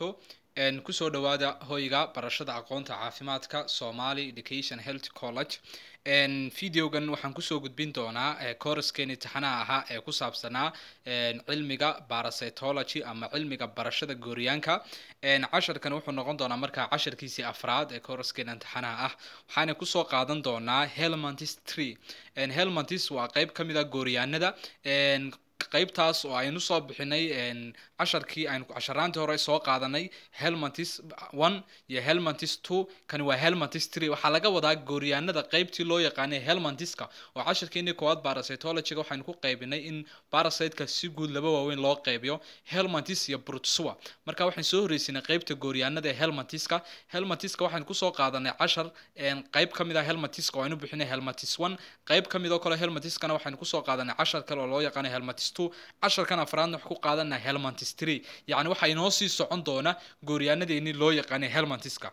wabarakaatu kusoo dhawaada hoyga barashada aqoonta caafimaadka somali education health college videogan waxaan kusoo gudbin doonaa couraskeeni taxanaha ahaa ee ku saabsanaa cilmiga parasitology ama cilmiga barashada gooryaanka casharkan wuxuu noqon doonaa markaa casharkiisii afraad ee couraskeena taxanaha ah waxaana kusoo qaadan doonaa helmantis tree helmantis waa qeyb ka mid a gooryaanada qaybtaas oo aynu soo bixinay casharkii aynu casharaantii hore soo qaadanay helmantis one iyo helmantis two kani waa helmantis three waxaa laga wadaa gooryaanada qaybtii loo yaqaanay helmantiska oo casharkeenii koowaad parasitologyga waxaynu ku qaybinay in parasiteka si guud laba waaweyn loo qaybiyo helmantis iyo brutsua marka waxaan soo horreysinay qaybta gooryaanada ee helmantiska helmantiska waxaynu kusoo qaadanay cashar qayb ka mid ah helmantiska oo aynu bixinay helmantis one qayb ka mid oo kale helmantiskana waxaynu kusoo qaadanay cashar kale oo loo yaqaanay helmantis casharkan afraadna wax ku qaadana helmantis tree yacni waxaa inoo sii socon doona gooryaanadeeni loo yaqaanay helmantiska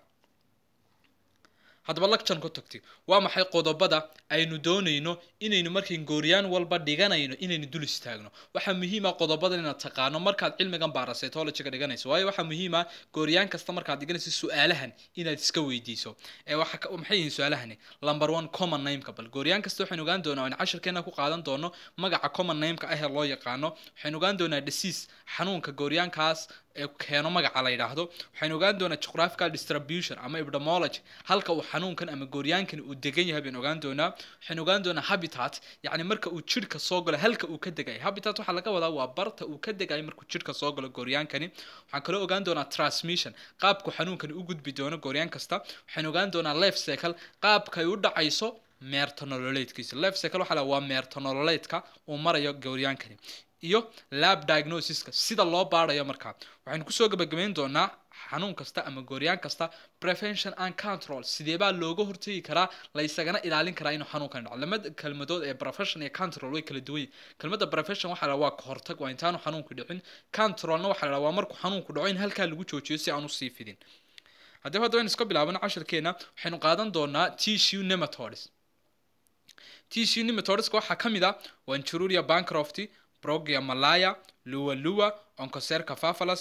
haddaba lacturan ku tagti waa maxay qodobada aynu doonayno inaynu markayn gooryaan walba dhiganayno inaynu dul istaagno waxaa muhiima qodobadan inaad taqaano markaad cilmigan parasitologyga dhiganayso waayo waxaa muhiima gooryaan kasta markaad dhiganayso su-aalahan inaad iska weydiiso maxay yihiin su-aalahani number one common nameka bal gooryaan kasta waxaynu ogaan doonaa in casharkeena ku qaadan doono magaca common nameka ah ee loo yaqaano waxaynu ogaan doonaa disease xanuunka gooryaankaas keeno magaca la yidhaahdo waxaynu ogaan doonaa geographical distribution ama epidemiology halka uu xanuunkan ama gooryaankan uu degan yahay baynu ogaan doonaa waxaynu ogaan doonaa habitat yacni marka uu jidhka soo galo halka uu ka degay habitat waxaa laga wadaa waa barta uu ka degayo markuu jidhka soo galo gooryaankani waxaan kaloo ogaan doonaa transmission qaabku xanuunkani u gudbi doono gooryaan kasta waxaynu ogaan doonaa life cycle qaabka ay u dhacayso meertonololeedkiisa life cycle waxaa la waa meertonololeedka uu marayo gooryaankani iyo lab diagnosiska sida loo baarayo markaa waxaynu kusoo gabagabayn doonaa xanuun kasta ama gooryaan kasta prevention and control sideebaa looga hortegi karaa la isagana ilaalin karaa inuu xanuunkan dhaco lamada kelmadood ee profession iyo control way kala duwan yihin kelmadda profession waxaa la waa kahortag waa intaanu xanuunku dhicin controlna waxaa la waa markuu xanuunku dhaco in halkaa lagu joojiyo si aan usii fidin haddaba hadda waynu iska bilaabano casharkeena waxaynu qaadan doonaa tissue nematodes tissue nematodeska waxaa ka mid ah wanchururia bancrofty progia malaya lua lua oncocerca fafalas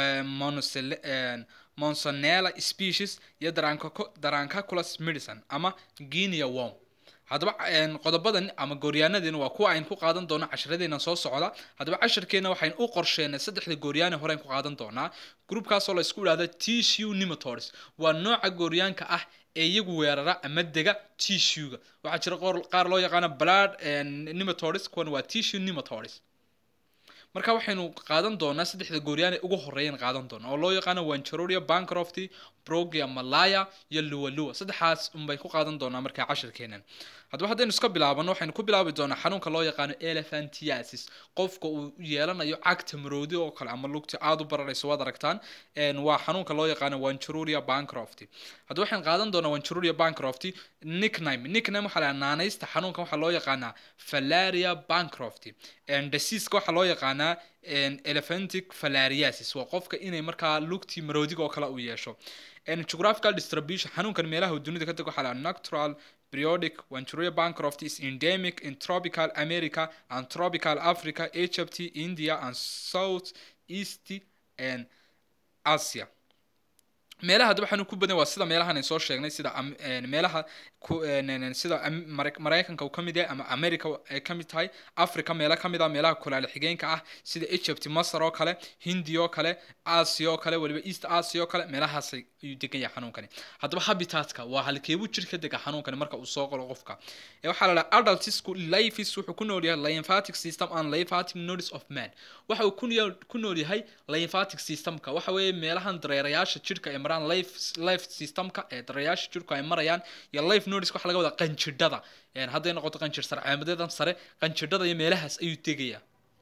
monsonella species iyo darancaculus medicine ama guinea worm haddaba qodobadan ama gooryaanadeena waa kuwa aynu ku qaadan doono casharadeena soo socda haddaba casharkeena waxaynu u qorsheenay saddexda gooryaane horeyn ku qaadan doonaa groupkaasoo la isku idhahda tissue nematodes waa nooca gooryaanka ah ee iyagu weerara ama dega tissuega waxaa jira qaar loo yaqaano blood nematodes kuwan waa tissue nematodes marka waxaynu qaadan doonaa saddexda gooryaane ugu horeeyan qaadan doona oo loo yaqaano wancharoria bancrofty progia malaya iyo lua lua saddexaas unbay ku qaadan doonaa markaa cashirkeenan haddaba haddaynu iska bilaabano waxaynu ku bilaabi doonaa xanuunka loo yaqaano elephantiasis qofka uu yeelanayo cagta maroodi oo kale ama lugta aada u bararayso waad aragtaan waa xanuunka loo yaqaano wancharoria bancrofty haddaba waxaynu qaadan doonaa wancharoria bancrofty nickname nickname waxaa la naanaysta xanuunkan waxaa loo yaqaanaa falaria bancrofty diseaseka waxaa loo yaqaanaa elephantic falariasis waa qofka inay markaa lugtii maroodiga oo kale uu yeesho geographical distribution xanuunkan meelaha dunida ka deg waxaa la natural periodic wanchuria bancroft is endemic in tropical america and tropical africa egypt india and south east and asia meelaha haddaba xanuun ku badan waa sida meelahan ay soo sheegnay sida meelaha sida maraykanka uu ka mid yahay ama america ay ka mid tahay africa meelo ka mid ah meelaha kulaale xigeenka ah sida egypt masar oo kale hindi oo kale asia oo kale waliba east asia oo kale meelahaas ayuu degan yahay xanuunkani haddaba habitatka waa halkeebuu jir ka dega xanuunkani marka uu soo qolo qofka waxaa la dhaha adultisku lifis wuxuu ku nool yahay lymphatic system and lymphatic nodes of man waxa uu ku nool yahay lymphatic systemka waxa weeye meelahan dareerayaasha jirka ee maraan life life systemka ee dareerayaasha jirku ay marayaan iyo life nodes waxa laga wadaa qanjidhada hadday noqoto qanjir sarcaamadeedan sare qanjidhada iyo meelahaas ayuu tegayaa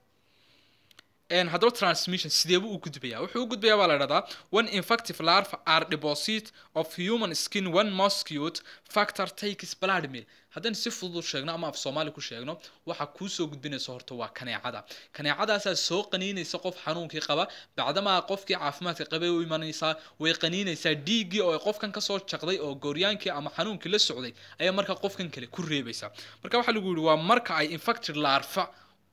haddaba transmission sideebuu u gudbayaa wuxuu u gudbayaa baa la dhahdaa one infective larva are deposit of human skin one mosquito factor takes blood meal haddaynu si fudud sheegno ama af soomaali ku sheegno waxa kuusoo gudbinaysa horta waa kaneecada kaneecadaasaa soo qaniinaysa qof xanuunkii qaba bacdamaa qofkii caafimaadka qabay u imanaysaa way qaniinaysaa dhiiggii oo qofkan kasoo jaqday oo gooryaankii ama xanuunkii la socday ayaa markaa qofkan kale ku reebaysa marka waxaa lagu yihi waa marka ay infected larva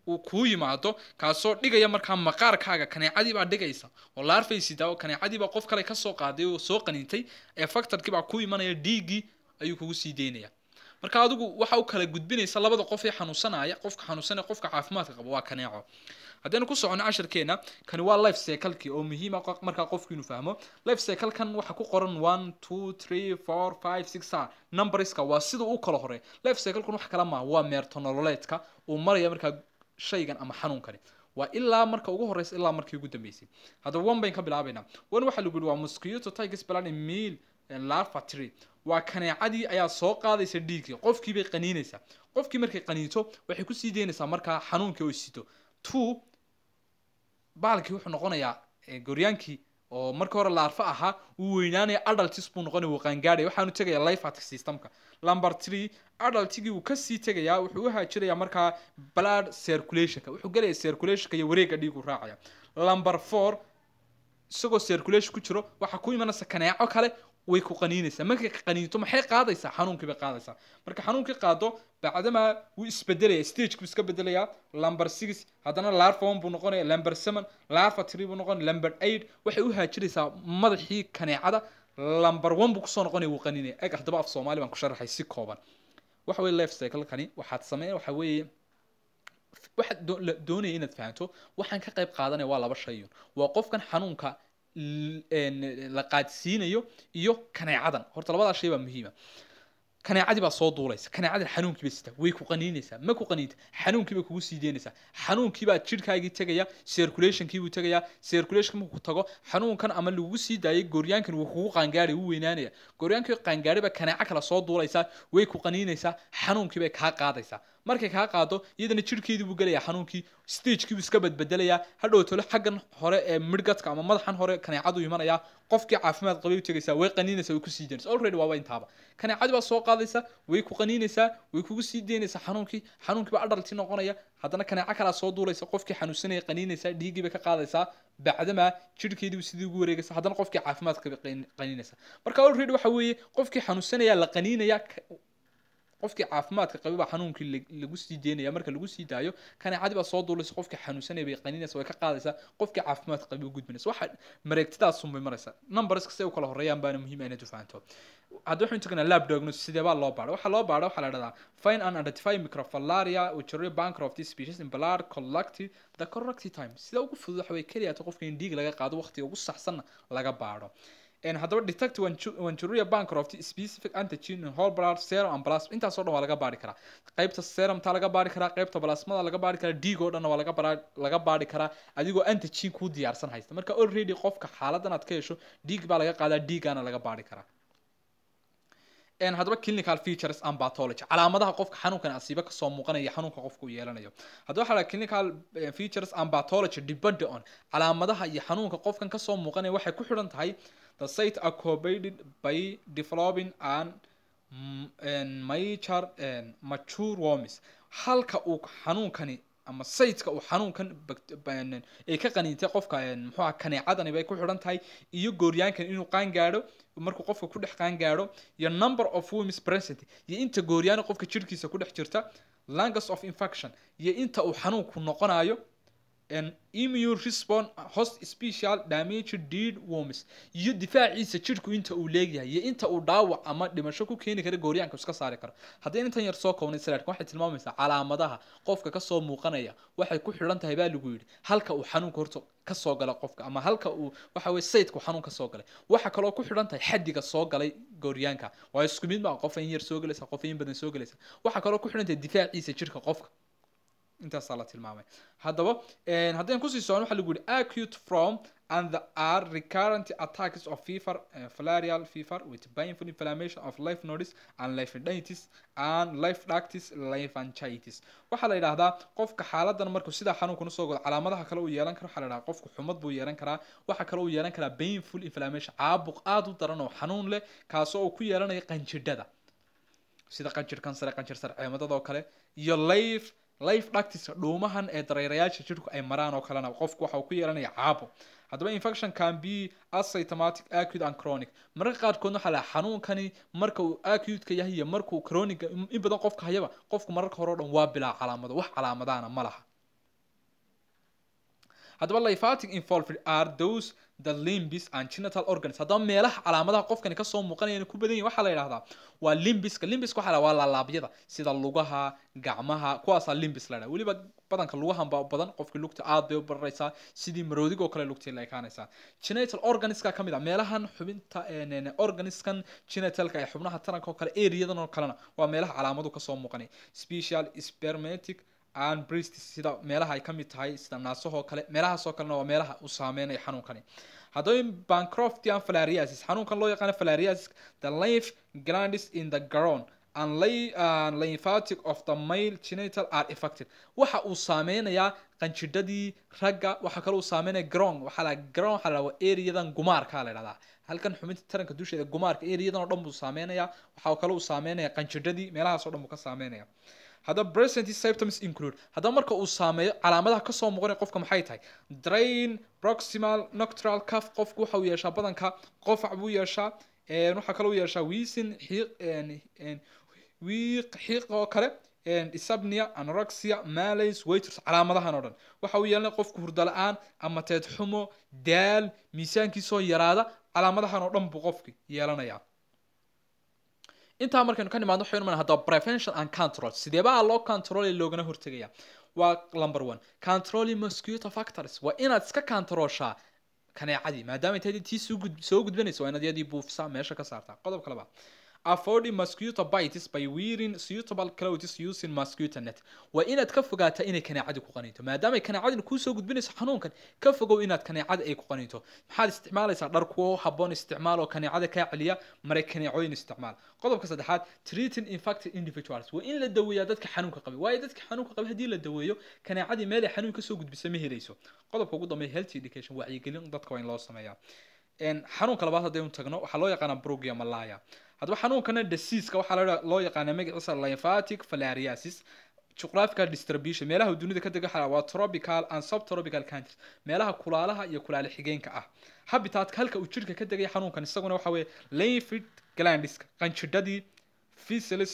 uu kuu yimaado kaasoo dhigaya markaa maqaarkaaga kaneecadii baa dhigaysa oo laarfaysidaa oo kaneecadii baa qof kale kasoo qaaday oo soo qaniintay ee factorkii baa ku imanaya dhiiggii ayuu kugu sii deynaya marka adigu waxa u kala gudbinaysa labada qof ee xanuunsanaya qofka xanuunsanaya qofka caafimaadka qaba waa kaneeco haddaynu ku socono cashirkeena kani waa life cyclekii oo muhiima markaa qofku inuu fahmo life cyclekan waxa ku qoran one two three four five six a numberska waa sida u kala hore life cyclekan wax kala maaha waa meertonololeedka uu maraya markaa shaygan ama xanuunkani waa ilaa marka ugu horeysa ilaa markii ugu dambeysay haddaba one bayn ka bilaabaynaa one waxaa lagu yihi waa mosquito tigers plan meal larva tree waa kaneecadii ayaa soo qaadaysa dhiiggii qofkii bay qaniinaysaa qofkii markay qaniinto waxay kusii deynaysaa markaa xanuunkii oo sito two baalkii wuxuu noqonayaa goryaankii oo marka hore laarfa ahaa uu weynaanaya adultis buu noqonaya wuu qaangaadhaya waxaanu tegaya lifeatic systemka number three adultigii wuu kasii tegayaa wuxuu u haajirayaa markaa blood circulationka wuxuu gelaya circulationka iyo wareega dhiigu raacaya number four isagoo circulation ku jiro waxaa ku imanaysa kaneeco kale way ku qaniinaysaa markay qaniinto maxay qaadaysaa xanuunkii bay qaadaysaa marka xanuunkii qaado bacdamaa wuu isbedelaya stage buu iska bedelayaa lumber six haddana larva one buu noqonaya lumber seven larva three buu noqonaya lumber eight waxay u haajiraysaa madaxii kaneecada lumber one buu kusoo noqonaya wuu qaniinaya eg haddaba af soomaali baan ku sharaxay si kooban waxa weye life cyclekani waxaad sameyn waxa weeye waxaad doonaya inaad fahanto waxaan ka qayb qaadanaya waa laba shayun waa qofkan xanuunka la qaadsiinayo iyo kaneecadan horta labadaa shay baa muhiima kaneecadii baa soo duulaysa kaneecadii xanuunkii bay sitaa way ku qaniinaysaa ma ku qaniinta xanuunkii bay kugu sii deynaysaa xanuunkii baa jidhkaagii tegaya circulationkii buu tegayaa circulation markuu tago xanuunkan ama lagugu sii daayay gooryaankan wuu kugu qaangaadhay wuu weynaanaya gooryaankii qaangaadhay baa kaneeco kale soo duulaysaa way ku qaniinaysaa xanuunkii bay kaa qaadaysaa markay kaa qaado iyadana jidhkeedii buu gelayaa xanuunkii stagekii buu iska badbedelayaa hadhow tole xaggan hore ee midhgadka ama madaxan hore kaneecadu imanayaa qofkii caafimaad qabay u tegaysaa way qaniinaysaa way kusii deynaysaa already waaba intaaba kaneecadii baa soo qaadaysa way ku qaniinaysaa way kugu sii deynaysaa xanuunkii xanuunkii baa adhalti noqonaya haddana kaneeco kalaa soo duulaysa qofkii xanuunsanaya qaniinaysaa dhiiggii bay ka qaadaysaa bacdamaa jidhkeedii sidii ugu wareegaysa haddana qofkii caafimaad qabay qaniinaysa marka already waxa weeye qofkii xanuunsanaya la qaniinaya qofkii caafimaadka qabay baa xanuunkii lagu sii deynaya marka lagu sii daayo kaneecadii baa soo duulaysa qofkii xanuunsanaya bay qaniinaysa way ka qaadaysaa qofkii caafimaadka qabay u gudbinaysa waxa mareegtidaasun bay maraysa numberska si ay u kala horeeyaan baana muhiim inaad u fahanto hadda waxaynu tagnaa lab diagnosis sidee baa loo baadha waxaa loo baadha waxaa la dhahdaa find and identify microfilaria urinary banker of this species in blood collected the correct time sida ugu fudud waxa way keliya qofka in dhiig laga qaado waqtiga ugu saxsanna laga baadho haddaba detect wanjuria bancroft specific antigen in whole blood serum and plasma intaasoo dhan waa laga baari karaa qaybta serumta laga baari karaa qaybta plasmada laga baari karaa dhiig oo dhanna waa laga bara laga baari karaa adigoo antigen kuu diyaarsan haysta marka already qofka xaaladan aad ka hesho dhiig baa laga qaadaa dhiiggaana laga baari karaa haddaba clinical features and pathology calaamadaha qofka xanuunkan asiiba kasoo muuqanaya xanuunka qofka uu yeelanayo haddaba waxaa laha clinical features and pathology depend on calaamadaha iyo xanuunka qofkan kasoo muuqanaya waxay ku xidhan tahay the site accompanied by developing and major mature worms halka uu xanuunkani ama sayidka uu xanuunkan ay ka qaniintay qofka muxuuha kaneecadani bay ku xidhan tahay iyo gooryaankan inuu qaan gaadho markuu qofka ku dhex qaan gaadho iyo number of worms present iyo inta gooryaana qofka jirhkiisa ku dhex jirta langus of infection iyo inta uu xanuunku noqonayo an immune response host special damage deed worms iyo difaaciisa jidhku inta uu leegyahay iyo inta uu dhaawac ama dhimasho ku keeni kara gooryaanka iska saari karo haddii intan yar soo koobnay salaadka waxay tilmaamaysaa calaamadaha qofka kasoo muuqanaya waxay ku xidhan tahay baa lagu yidhi halka uu xanuunka horta kasoo gala qofka ama halka uu waxa weye sayidku xanuun kasoo galay waxa kaloo ku xidhan tahay xaddiga soo galay gooryaanka waa isku mid maa qof in yar soo gelaysa qof in badan soo gelaysa waxa kaloo ku xidhan tahay difaaciisa jidhka qofka intaasaa la tilmaamay haddaba haddaan kusii socon waxaa lagu yihi acute from and the are recurrent attacks of fever uh, filarial fever with painful inflammation of lymph nodes and lymphadenitis and lymph ducts lymphangitis waxaa la yidhaahdaa qofka xaaladan markuu sidaa xanuunkuna soo godo calaamadaha kale uu yeelan karo waxaa la yidhahdaa qofku xumad buu yeelan karaa waxaa kale uu yeelan karaa painful inflammation caabuq aada u daran oo xanuun leh kaasoo uu ku yeelanayo qanjidhada sida qanjir kansare qanjir sarceemadada oo kale iyo lymph life dhactiska dhuumahan ee dareerayaasha jidhku ay maraan oo kalena qofku waxa uu ku yeelanaya caabo haddaba infection can be asymptomatic acute and chronic mararka qaarkoodna waxaa laha xanuunkani marka uu acute-ka yahay iyo markuu chronic in badan qofka hayaba qofku mararka hore o dhan waa bilaa calaamado wax calaamadahana ma laha haddaba lymphatic involved are those the limbs and genital organs haddaba meelaha calaamadaha qofkani kasoo muuqanaya ku badan yihin waxaa la yidhahdaa waa limbiska limbiska waxaa la waa laalaabyada sida lugaha gacmaha kuwaasaa limbis la dhaha weliba badanka lugahan baa badan qofkii lugta aad bay u bararaysaa sidii maroodig oo kale lugtii la ekaanaysaa genital organiska ka mid a meelahan xubinta organiskan genitalka ee xubnaha taranka oo kale areadan oo kalena waa meelaha calaamadu kasoo muuqanaya special spermatic and breast sida meelaha ay ka mid tahay sida naasahoo kale meelahaasoo kalena waa meelaha uu saameynaya xanuunkani haddaba bancroftian filariasis xanuunkan loo yaqaano filariasis the lymph glands in the ground and lay uh, lymphatic of the male genital are affected waxa uu saameynayaa qanjidhadii ragga waxa kale uu saameynaya ground waxaa la ground waxaa la waa areadan gumaarka la yidhahdaa halkan xubinta taranka dusheeda gumaarka areadan oo dhan buu saameynayaa waxa kale uu saameynaya qanjidhadii meelahaas oo dhan buu ka saameynaya haddaba present symptoms include haddaba marka uu saameeyo calaamadaha kasoo muuqanaya qofka maxay tahay drain proximal noctral cuff qofku waxa uu yeeshaa badanka qofac buu yeeshaa waxaa kale uu yeeshaa wiisin xiiq wiiq xiiq oo kale isabnia anorexia malays waiters calaamadahan oo dhan waxa uu yeelanaya qofku hurdo la-aan ama teed xumo daal miisaankiisoo yaraada calaamadahan oo dhan buu qofki yeelanayaa intaa markaynu ka nimaadno waxaynu mana haddaba prevention and control sideebaa loo controlay loogana hortegaya waa number one controlling mosquito factors waa inaad iska controlshaa kaneecadii maadaama intay tii soo gud soo gudbanaysa waa inaad iyadii buufisaa meesha ka saartaa qodobka labaad avoiding mosquito bites by wearing suitable clothes using mosquito net waa inaad ka fogaataa inay kaneecadi ku qaniinto maadaama kaneecadina kuusoo gudbinayso xanuunkan ka fogow inaad kaneecada ay ku qaniinto maxaad isticmaalaysaa dhar kuwo haboon isticmaal oo kaneecada kaa celiya maray kaneecooyin isticmaal qodobka saddexaad treating infected individuals waa in la daweeyaa dadka xanuunka qabay waayo dadka xanuunka qabay haddii la daweeyo kaneecadii meel ay xanuun kasoo gudbisa ma helayso qodobka ugu dambeeya health education wacyigelin dadka waa in loo sameeyaa xanuunka labaad haddaynu tagno waxaa loo yaqaanaa brugia malaya haddaba xanuunkana diseaseka waxaa loo yaqaanaa magaciisa lymphatic filariasis geographical distribution meelaha dunida ka dega waa tropical and subtropical countries meelaha kulaalaha iyo kulaale xigeenka ah habitatka halka uu jirka ka degaya xanuunkan isaguna waxa weeye lymphic glandiska qanjidhadii fisils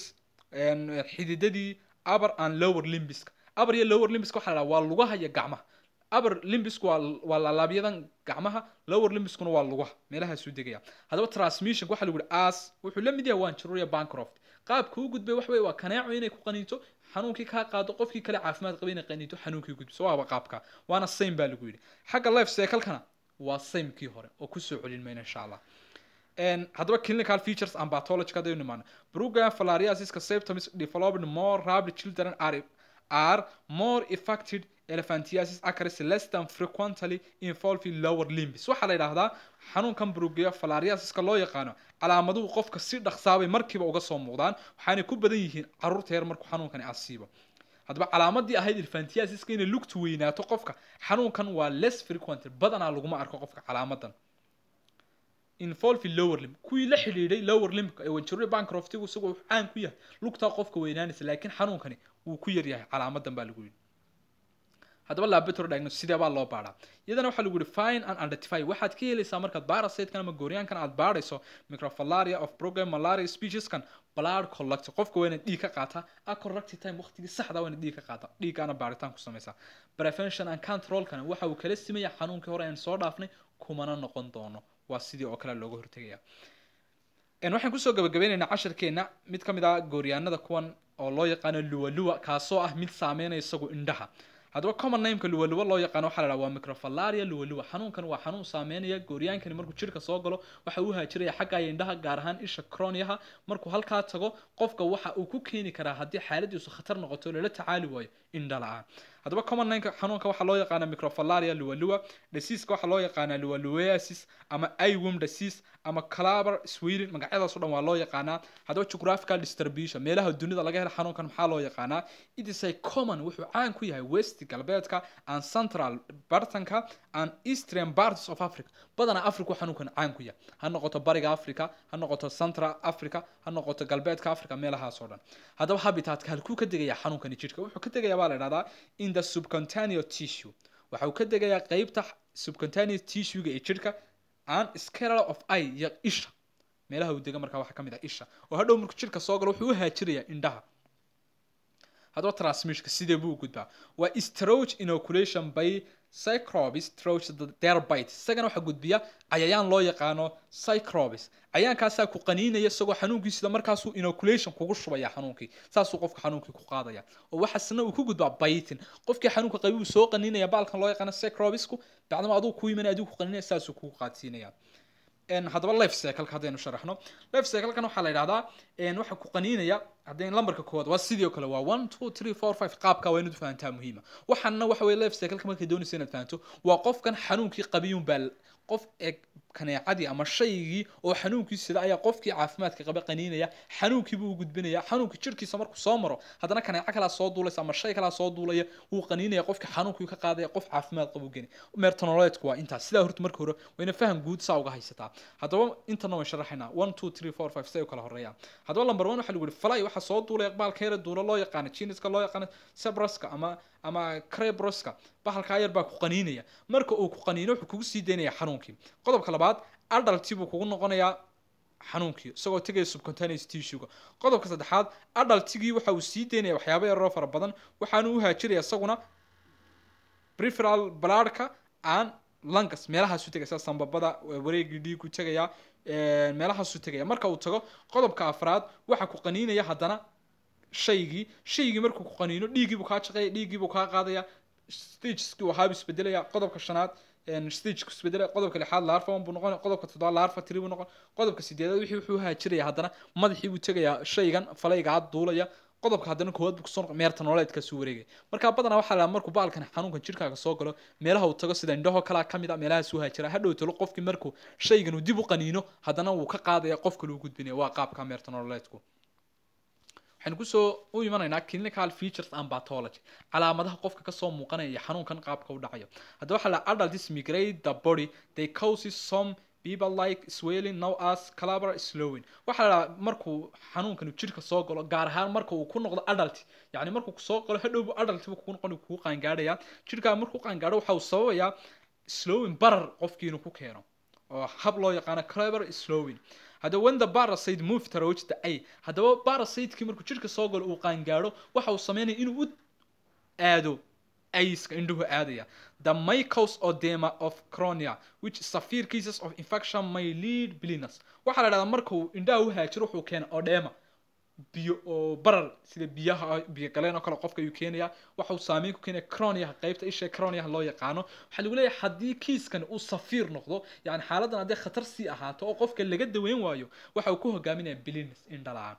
xididadii upper and lower limbiska upper iyo lower limbiska waxaa la dhaha waa lugaha iyo gacmaha upper limbisku waa waa laalaabyadan gacmaha lower limbiskuna waa lugaha meelahaasuu degaya haddaba transmission waxaa lagu yihi as wuxuu la mid yahay waan jiruria bancroft qaabka u gudbay wax wey waa kaneeco inay ku qaniinto xanuunkii kaa qaado qofkii kale caafimaad qabay inay qaniinto xanuunkii gudbiso waaba qaabka waana same baa lagu yidhi xagga life cyclekana waa samekii hore oo kusoo celin mayna insha allah haddaba clinical features and pathology hadaynu nimaano program filariasiska symptoms developed more rapid children are are more affected elephantiasis acris less than frequently involving lower limbs waxaa la yidhaahdaa xanuunkan brugia filariasiska loo yaqaano calaamaduhu qofka si dhaqsaabay markiiba uga soo muuqdaan waxaanay ku badan yihiin caruurta yar markuu xanuunkani asiibo haddaba calaamadii ahayd elephantiasiska inay lugtu weynaato qofka xanuunkan waa less frequent badanaa laguma arko qofka calaamadan involving lower limb kuwii la xidhiidhay lower limb ee wanjiro bancroftigu isagoo wuxuu caan ku yahay lugtaa qofka weynaanaysa laakiin xanuunkani wuu ku yar yahay calaamadan baa lagu yidhi haddaba laboratory diagnosis sidee baa loo baadhaa iyadana waxaa lagu yihi fine and identify waxaad ka helaysaa markaad parasitekan ama gooryaankan aad baadhayso microfalaria of program malaria specieskan blood collect qofka waa inaad dhiig ka qaataa a corrected time waqtigii saxda waa inaad dhiig ka qaata dhiiggaana baadhitaan ku samaysaa prevention and controlkana waxa uu kala simaya xanuunkii hore aan soo dhaafnay kumana noqon doono waa sidii oo kale looga hortegaya waxaan kusoo gabagabeynaynaa casharkeena mid ka mid ah gooryaanada kuwan oo loo yaqaano luwaluwa kaasoo ah mid saameynaya isagu indhaha haddaba common nameka luwaluwa loo yaqaano waxaa la dhaha waa microfalaria luwaluwa xanuunkan waa xanuun saameynaya gooryaankani markuu jirka soo galo waxa uu haajiraya xagga indhaha gaar ahaan isha croniyaha markuu halkaa tago qofka waxa uu ku keeni karaa haddii xaaladiisu khatar noqoto lala tacaali waayo indha la-aan haddaba common nameka xanuunka waxaa loo yaqaana microfalaria luwaluwa diseaseka waxaa loo yaqaanaa luwaluwasis ama iwom disease ama claber sweden magacyadaas o dhan waa loo yaqaanaa haddaba geographical distribution meelaha dunida laga helo xanuunkan maxaa loo yaqaanaa it is a common wuxuu caan ku yahay west galbeedka and central bartanka and eastern parts of africa badanaa africa xanuunkan caan ku yahay ha noqoto bariga africa ha noqoto central africa ha noqoto galbeedka africa meelahaas oo dhan haddaba habitatka halkuu ka degayaa xanuunkani jidhka wuxuu ka degayaa baa la idhahdaa in the subcontaneous tissue waxa uu ka degayaa qeybta subcontaneous tissue-ga ee jidhka and scale of eye iyo isha meelaha uu dega markaa waxaa ka mid ah isha oo hadhow markuu jidhka soo galo wuxuu u haajirayaa indhaha haddaba transmissionka sidee buu u gudbaa waa stroge inoculation by cycrobis throws the therabite isagana waxaa gudbiya cayayaan loo yaqaano cycrobis cayaankaasaa ku qaniinaya isagoo xanuunkiisida markaasuu inoculation kugu shubaya xanuunkii saasuu qofka xanuunkii ku qaadaya oo waxaasna uu ku gudbaa biting qofkii xanuunka qabi uu soo qaniinaya baalkan loo yaqaano cycrobisku bacdama aduu ku yimanaya adigu ku qaniinaya saasuu kugu qaadsiinaya haddaba life cycleka haddaynu sharaxno life cyclekan waxaa la yidhahdaa waxa ku qaniinaya haddayn lambarka koowaad waa sidii oo kale waa one two three four five qaabka waa inaad fahantaa muhiima waxaana waxa weye life cycleka markay doonaysa inaad fahanto waa qofkan xanuunkii qabiyun baa qof eg kaneecadii ama shaygii oo xanuunkii sida ayaa qofkii caafimaadka qaba qaniinaya xanuunkiibuu u gudbinaya xanuunkii jirkiisa markuu soo maro haddana kaneeco kalaa soo duulaysa ama shay kalaa soo duulaya wuu qaniinaya qofkii xanuunkii ka qaadaya qof caafimaad qabu geni meertonololeedku waa intaas sidaa horta marka hore wayna faham guud saa uga haysataa haddaba intana waan sharaxaynaa one two three four five say u kala horeeyaan haddaba lamber one waxaa lagu yihi fly waxaa soo duulaya baalka yara duula loo yaqaano jiniska loo yaqaano sebraska ama ama crebroska bahalkaa yar baa ku qaniinaya marka uu ku qaniino wuxuu kugu sii daynaya xanuunkii qodobka labaad adalti buu kugu noqonayaa xanuunkii isagoo tegaya subcontaneous tissuega qodobka saddexaad adaltigii waxa uu sii daynaya waxyaaba yaroo fara badan waxaanu u haajiraya isaguna preferal balaadhka aan langas meelahaasu tegaya sida sambabada wareegii dhiigu tegaya meelahaasu tegaya marka uu tago qodobka afraad waxa ku qaniinaya haddana shaygii shaygii markuu ku qaniino dhiiggiibuu kaa shaqeeya dhiiggiibuu kaa qaadaya stageskii waxaabuu isbedelaya qodobka shanaad stageka isbedelaya qodobka lixaad larfa one buu noqon qodobka toddobaad larfa tiri buu noqon qodobka sideedaad wixii wuxuu haajiraya haddana madaxii buu tegayaa shaygan falaygaa duulaya qodobka haddana koowaad buu kusoo noqon meerta nololeedkaasuu wareegaya marka badanaa waxaa la markuu baalkan xanuunkan jirkaaga soo galo meelaha uu tago sida indhaho kalaa ka mid a meelahaasuu haajira hadhow talo qofkii markuu shaygan uu dib u qaniino haddana wuu ka qaadaya qof kale uu gudbinaya waa qaabka meerta nololeedku waxaynu kusoo u imanaynaa clinical features and pathology calaamadaha qofka kasoo muuqanaya iyo xanuunkan qaabka u dhacayo haddaba waxaa la adults migrate the body they causes some people like swelling now as calabar slowing waxaa la dhahaa markuu xanuunkan jirka soo galo gaar ahaan marka uu ku noqdo adult yacni markuu soo galo hadhowbu adult buu kugu noqon kugu qaangaadhaya jirkaa markuu qaangaadho waxa uu sababayaa slowing barar qofkii inuu ku keeno oo hab loo yaqaano calabar slowing haddaba when the parasite move towards the eye haddaba parasiteki markuu jirka soo galo uu qaangaadho waxa uu sameynaya inuu u aado aiska indhuhu aadaya the mycos odema of cronia which severe cases of infection may lead blindness waxaa la dhahdaa markuu indhaha u haajiro wuxuu keena odema biyo oo barar sida biyaha biyo galeen oo kale qofka ayuu keenaya waxa uu saameyn ku keenaya croniaha qaybta isha croniaha loo yaqaano waxaa lagu leeyahay haddii kiiskan uu safiir noqdo yani xaaladdan haddii khatar sii ahaato oo qofka laga daweyn waayo waxa uu ku hogaaminaya blindness indhala-aan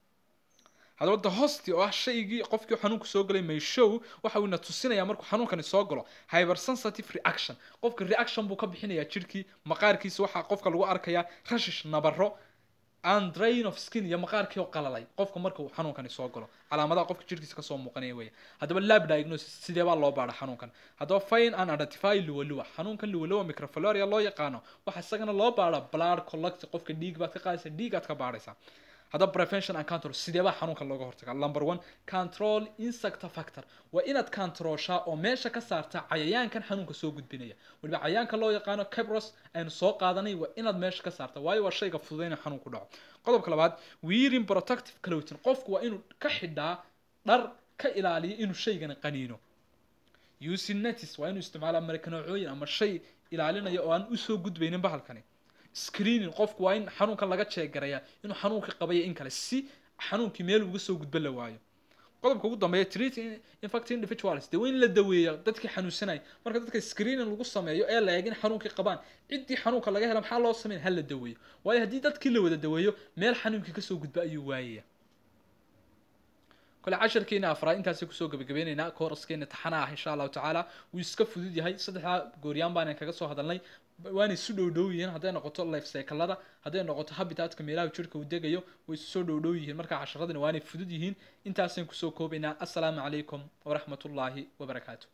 haddaba the hosti oo ah shaygii qofkii xanuunku soo galay mayshow waxa uu na tusinaya markuu xanuunkani soo galo hypersensitive reaction qofka reaction buu ka bixinayaa jirhkii maqaarkiisa waxaa qofka lagu arkayaa rashish nabaro and drain of skin iyo maqaarkii oo qalalay qofka marka uu xanuunkani soo galo calaamadaha qofka jirkiisa kasoo muuqanaya weya haddaba lab diagnosis sidee baa loo baadha xanuunkan haddaba fine and identify luwaluwa xanuunkan luwaluwa microfloria loo yaqaano waxaa isagana loo baadha blood collect qofka dhiig baad ka qaadaysa dhiigaad ka baadhaysaa haddaba prevention and control sidee baa xanuunka looga hortagaa number one control insect factor waa inaad controlshaa oo meesha ka saarta cayayaankan xanuunka soo gudbinaya weliba cayayaanka loo yaqaano cabros aynu soo qaadanay waa inaad meesha ka saarta waayo waa shayga fududayna xanuun ku dhaco qodobka labaad wearing protective clothing qofku waa inuu ka xidhaa dhar ka ilaaliya inuu shaygani qaniino using netis waa inuu isticmaala marikanoocooyin ama shay ilaalinaya oo aan usoo gudbaynin bahalkani screening qofku waa in xanuunkan laga jeegarayaa inuu xanuunka qabaya in kale si xanuunkii meel uga soo gudba la waayo qodobka ugu dambeeya treat infected individuals dee waa in la daweeya dadkii xanuunsanaya marka dadka screening lagu sameeyo ee la eeg in xanuunkii qabaan ciddii xanuunka laga hela maxaa loo sameyn ha la daweeyo waayo haddii dadkii la wada daweeyo meel xanuunkii kasoo gudba ayuu waayaya kole casharkeena afraad intaasay kusoo gabagabeyneynaa kooraskeena taxana ah insha allahu tacaala wuu iska fudud yahay saddexdaa gooryaan baanan kaga soo hadalnay waanay isu dhow dhow yihiin hadday noqoto life cyclada hadday noqoto habitatka meelaha jirka uu degayo way isu soo dhow dhow yihiin marka casharadina waanay fudud yihiin intaasaan kusoo koobaynaa assalaamu calaykum waraxmatullaahi wabarakaatu